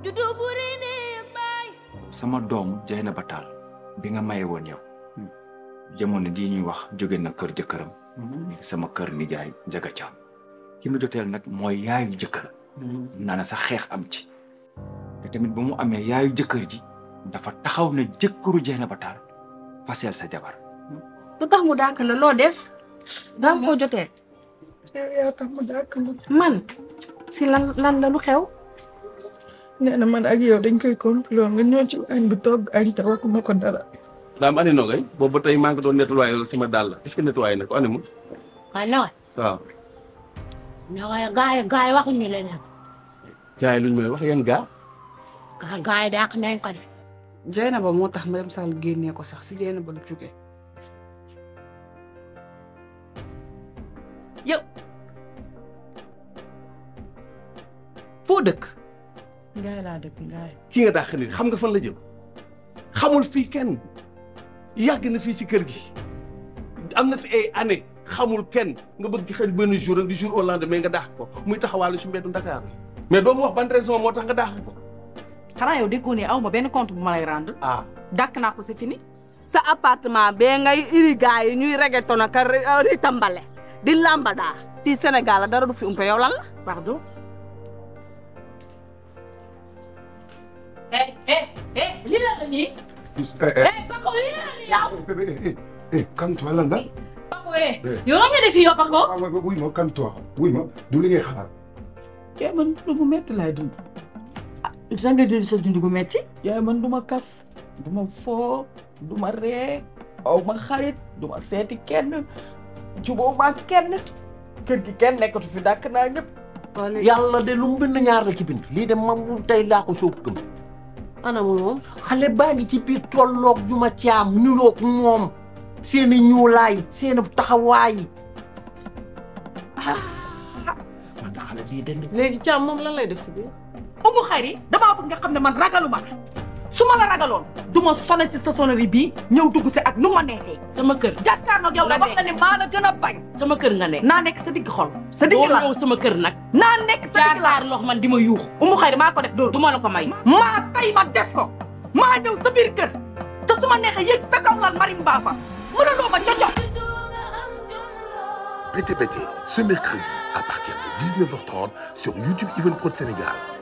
juddu buri néeg baay sama doom jay na ba taal bi nga maye woon yow jamono jii ñuy wax jóge na kër jëkkëram sama kër nijaay njaga caam ki ma joteel nag mooy yaayu jëkkëram naa na sax xeex am ci te tamit ba mu amee yaayu jëkkër ji dafa taxaw ne jëkkëru jay na ba taal faseel sa jabar lu tax mu dàkk la loo def daa ko jotee yaa tax ma dàkk ma man si lan lan la lu xew nee na man ak yow dañ koy complot nga ñëw ci añ bi togg añ te waxuma ko dara daam ani nogay boobu ba tey maa ngi doon nettoyé sama dàll est-ce que nettoyé na ko ani mu waaye nag waaw nag gaay gaay waxuñu leneen gars yi luñ may wax yan gaa gaay gaay dàq nañ ko de Jeynaba moo tax ma dem Sall génnee ko sax si Jeynaba la jógee yow foo dëkk ngaay laa dëkk ngaay ki nga dàq nit xam nga fan la jëm xamul fii kenn yàgg na fii ci kër gi am na fi ay année xamul kenn nga bëgg xëy benn jour rek di jour au lendemain nga dàq ko muy taxawaalu si mbeddu Dakar mais doo ma wax ban raison moo tax nga dàq ko xanaa yow déggoo ne aw ma benn compte bu ma lay rendre ah dàkk naa ko c'est fini sa appartement bee ngay iri gars yi ñuy reggaeton ak a ri tambale di lambada fii Sénégal la dara du fi umpe yow lan la pardon eh eh eh lii la la nii eh Paco lii la la nii yow calme-toi lan la Paco eh yow lan nga def fii yow Paco ah oui oui ma calme-toi oui ma du li ngay xalaat yaay man dund gu metti laay dund sa nga dund sa dund gu metti yaay man du ma kaf du ma foo du ma ree aw ma xarit du ma seeti kenn jubóo ma kenn kër gi kenn nekkatu fi dàkk naa ñëpp yàlla de lu mu bind ñaar la ci bind lii de mam bu tey laa ko soog gëm anamul moom xale baa ngi ci biir tolloog ju ma caam niroog moom seeni ñuulaay seeni taxawaay man da xale bii den léegi caam moom lan lay def si biir umu xayri damaa bëgg nga xam ne man ragaluma su ma la ragaloon du ma sonal ci sa sonnerie bii ñëw dugg si ak nu ma neexee sama kër jàkkaarloog yow la wax la ne maa la gën a bañ sama kër nga nekk naa nekk sa digg xol sa digg doo la ñëw sama kër nag naa nekk sa digg la jàkkaarloo man di ma yuux umu xayri maa ko def dóor du ma la ko may maa tay ma def ko maa ñëw sa biir kër te su ma neexee yéeg sa kaw lal marim baa fa mënuloo ma coco Pété Pété, ce mercredi à partir de 19h30 sur YouTube Even Pro de Sénégal.